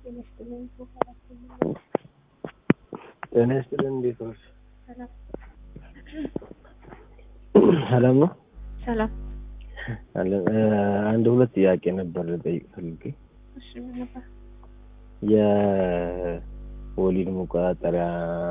ጤና ይስጥልኝ። ጤና ይስጥልን። እንዴት ነሽ? ሰላም ሰላም ነው ሰላም። አለን። አንድ ሁለት ጥያቄ ነበር ልጠይቅ ፈልጌ። እሺ ምን ነበር? የወሊድ መቆጣጠሪያ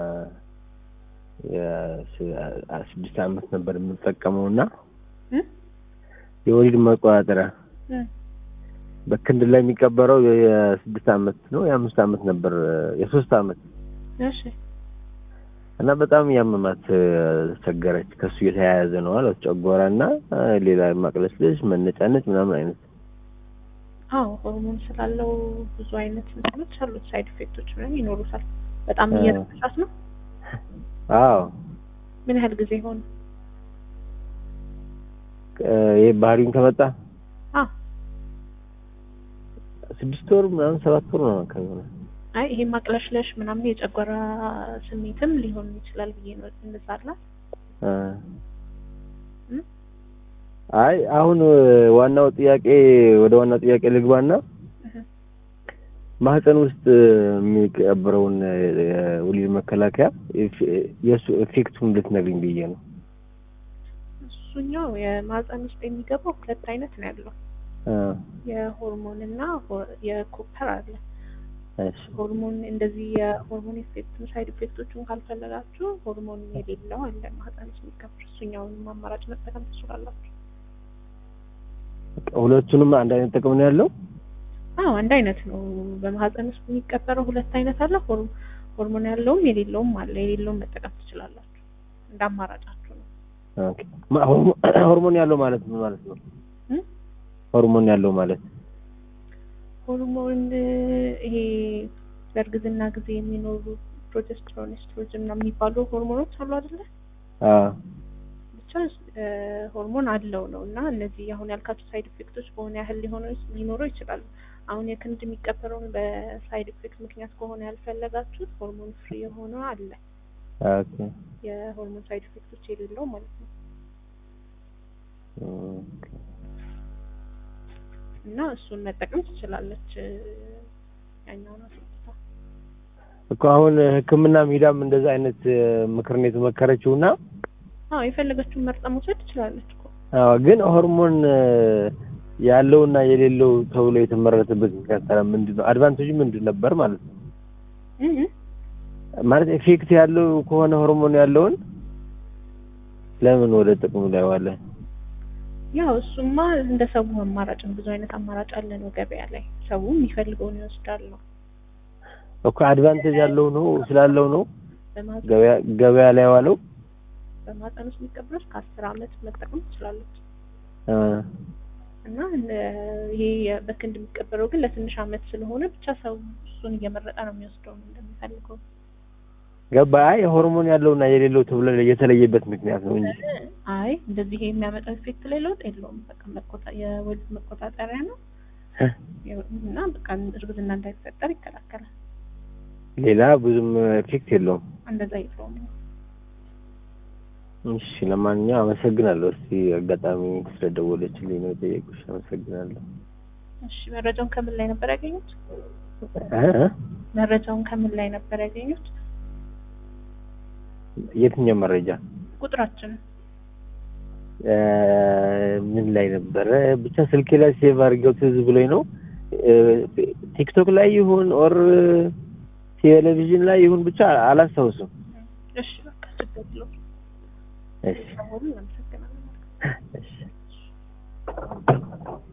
የስድስት አመት ነበር የምጠቀመው እና እ? የወሊድ መቆጣጠሪያ እ? በክንድ ላይ የሚቀበረው የስድስት አመት ነው የአምስት አመት ነበር የሶስት አመት እሺ እና በጣም ያመማት ቸገረች። ከሱ የተያያዘ ነው አለ ጨጓራ እና ሌላ ማቅለሽለሽ፣ መነጫነጭ ምናምን አይነት አዎ ሆርሞን ስላለው ብዙ አይነት እንትኖች አሉት፣ ሳይድ ኢፌክቶች ምናምን ይኖሩታል። በጣም አ- እየተመቻት ነው። አዎ ምን ያህል ጊዜ ሆነ? ይህ ባህሪውን ከመጣ አዎ ስድስት ወር ምናምን ሰባት ወር ነው አካባቢ ሆነ። አይ ይሄ ማቅለሽለሽ ምናምን የጨጓራ ስሜትም ሊሆን ይችላል ብዬ ነው እንዛላ አ። አይ አሁን ዋናው ጥያቄ ወደ ዋናው ጥያቄ ልግባና ማህፀን ውስጥ የሚቀበረውን የወሊድ መከላከያ የእሱ ኤፌክቱን ልትነግሪኝ ብዬ ነው። እሱኛው የማህፀን ውስጥ የሚገባው ሁለት አይነት ነው ያለው አ፣ የሆርሞን እና ሆ- የኮፐር አለ። እሺ ሆርሞን እንደዚህ የሆርሞን ኢፌክቱን ሳይድ ኢፌክቶቹን ካልፈለጋችሁ ሆርሞን የሌለው አለ ማህፀን ውስጥ የሚቀበር እሱኛውን አማራጭ መጠቀም ትችላላችሁ። ሁለቱንም አንድ አይነት ጥቅም ነው ያለው። አዎ አንድ አይነት ነው። በማህፀን ውስጥ የሚቀበረው ሁለት አይነት አለ። ሆር- ሆርሞን ያለውም የሌለውም አለ። የሌለውም መጠቀም ትችላላችሁ። እንደ አማራጫችሁ ነው። ኦኬ ማ- ሆርሞ- ሆርሞን ያለው ማለት ምን ማለት ነው? እ? ሆርሞን ያለው ማለት ሆርሞን ይሄ በእርግዝና ጊዜ የሚኖሩ ፕሮጀስትሮን፣ ኤስትሮጅን እና የሚባሉ ሆርሞኖች አሉ አይደለ? አ ብቻ እ፣ ሆርሞን አለው ነው እና እነዚህ አሁን ያልካቸው ሳይድ ኢፌክቶች በሆነ ያህል ሊሆኑ ሊኖረው ይችላሉ። አሁን የክንድ የሚቀበረውን በሳይድ ኢፌክት ምክንያት ከሆነ ያልፈለጋችሁት ሆርሞን ፍሪ የሆነ አለ ኦኬ የሆርሞን ሳይድ ኢፌክቶች የሌለው ማለት ነው። ኦኬ እና እሱን መጠቀም ትችላለች። እ፣ ያኛውን አስወጥታ እኮ አሁን ሕክምና ሄዳም እንደዛ አይነት ምክር ነው የተመከረችው እና አዎ የፈለገችውን መርጣ መውሰድ ትችላለች እኮ አዎ ግን ሆርሞን ያለውና የሌለው ተብሎ የተመረተበት ምክንያት ታዲያ ምንድን ነው? አድቫንቴጁ ምንድን ነበር ማለት ነው? እ እ ማለት ኤፌክት ያለው ከሆነ ሆርሞን ያለውን ለምን ወደ ጥቅሙ ላይ ዋለ? ያው እሱማ እንደ ሰው አማራጭ ነው። ብዙ አይነት አማራጭ አለ ነው ገበያ ላይ ሰው የሚፈልገውን ይወስዳል ነው። እኮ አድቫንቴጅ ያለው ነው ስላለው ነው በማህፀን ገበያ ገበያ ላይ ዋለው። በማህፀን ውስጥ የሚቀበረው እስከ አስር አመት መጠቀም ትችላለች አ፣ እና እንደ- ይሄ በክንድ የሚቀበረው ግን ለትንሽ አመት ስለሆነ ብቻ ሰው እሱን እየመረጠ ነው የሚወስደው እንደሚፈልገው። ገባ አይ ሆርሞን ያለውና የሌለው ተብሎ የተለየበት ምክንያት ነው እንጂ አይ እንደዚህ ይሄ የሚያመጣው ኢፌክት ላይ ለውጥ የለውም። በቃ መቆጣ የወሊድ መቆጣጠሪያ ነው እና በቃ እርግዝና እንዳይፈጠር ይከላከላል። ሌላ ብዙም ኤፌክት የለውም። እንደዛ የለውም። እሺ ለማንኛውም አመሰግናለሁ። እስቲ አጋጣሚ ስለደወለችልኝ ነው የጠየቁሽ። አመሰግናለሁ። እሺ መረጃውን ከምን ላይ ነበር ያገኙት? እ? መረጃውን ከምን ላይ ነበር ያገኙት? የትኛው መረጃ ቁጥራችን እ፣ ምን ላይ ነበረ? ብቻ ስልኬ ላይ ሴቭ አድርጌው ትዝ ብሎኝ ነው። እ፣ ቲክቶክ ላይ ይሁን ኦር ቴሌቪዥን ላይ ይሁን ብቻ አላስታውስም። እሺ በቃ ችግር የለውም። እሺ ሰሞኑን አመሰግናለሁ።